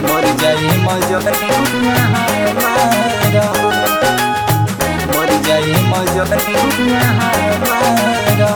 मर जाई मजनुआ हमारा मर जाई मजनुआ हमारा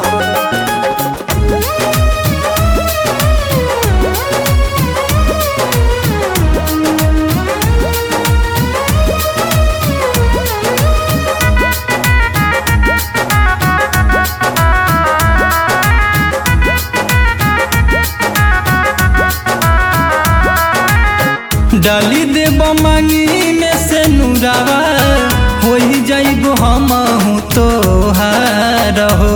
डाली देब मांगी में से नुरावा हो ही जाइब हम हूँ तो हो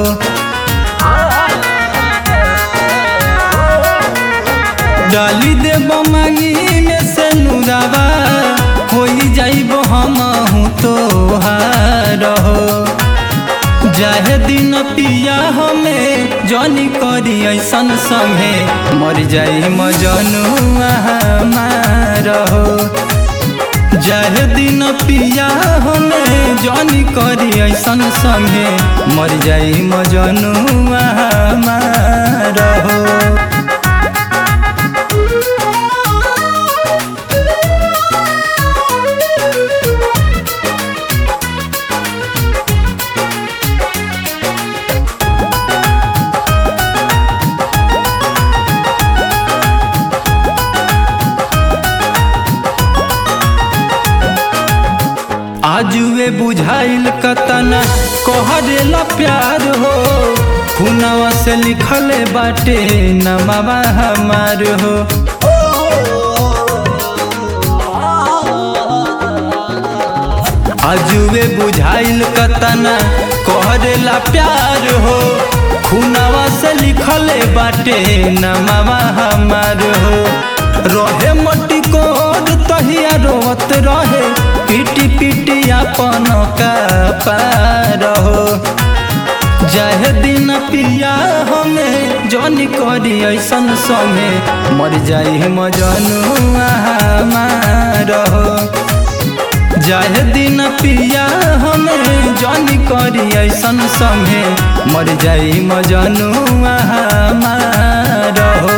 डाली देब मांगी में से नुरावा हो ही जाइब हम हूँ तो हो जाहे दिन पिया हमें जनी करी ऐसन संगे मर जाई मजनुआ हमारा हो जाहे दिन पिया हमें जनी करी ऐसन संगे मर जाई मजनुआ हमारा हो आजुए बुझाइल कतना कहरेला प्यार हो खुनवा से लिखले बाटे नमावा हमार हो आजुए बुझाइल कतना कहरेला प्यार हो खुनवा से लिखले बाटे नमावा हमार हो रहे मटी कोड तहिया रोत रहे पीटी पीटी अपन का पार हो जाहे दिन पिया हमें जन करी ऐसन समय मर जाई मजनुआ हमार हो जाहे दिन पिया हमें जन करी ऐसन समय मर जाई मजनुआ हमार हो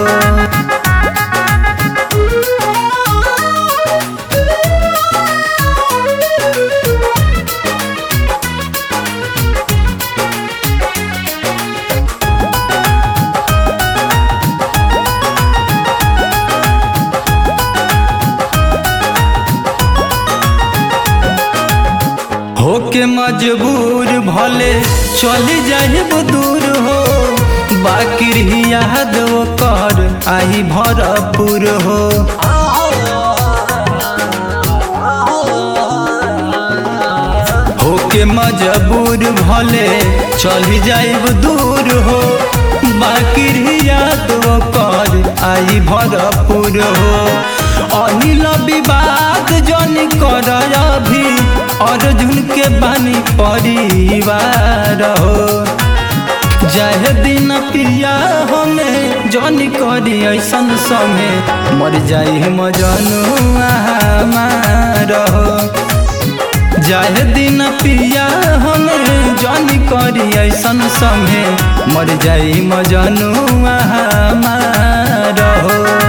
होके मजबूर भले चली जाहिब दूर हो बाकी याद वो कर आई भरपूर हो होके मजबूर भले चली जाइब दूर हो बाकी याद वो कर आई भरपूर हो अनिल विवाद जन कर अभी अर्जुन के बानी परिवार हो जाहे दिन पिया हमें जन करी ऐसन समय मर जाई मजनुआ हमार हो जाहे दिन पिया हमें जन करी ऐसन समय मर जाई मजनुआ हमार हो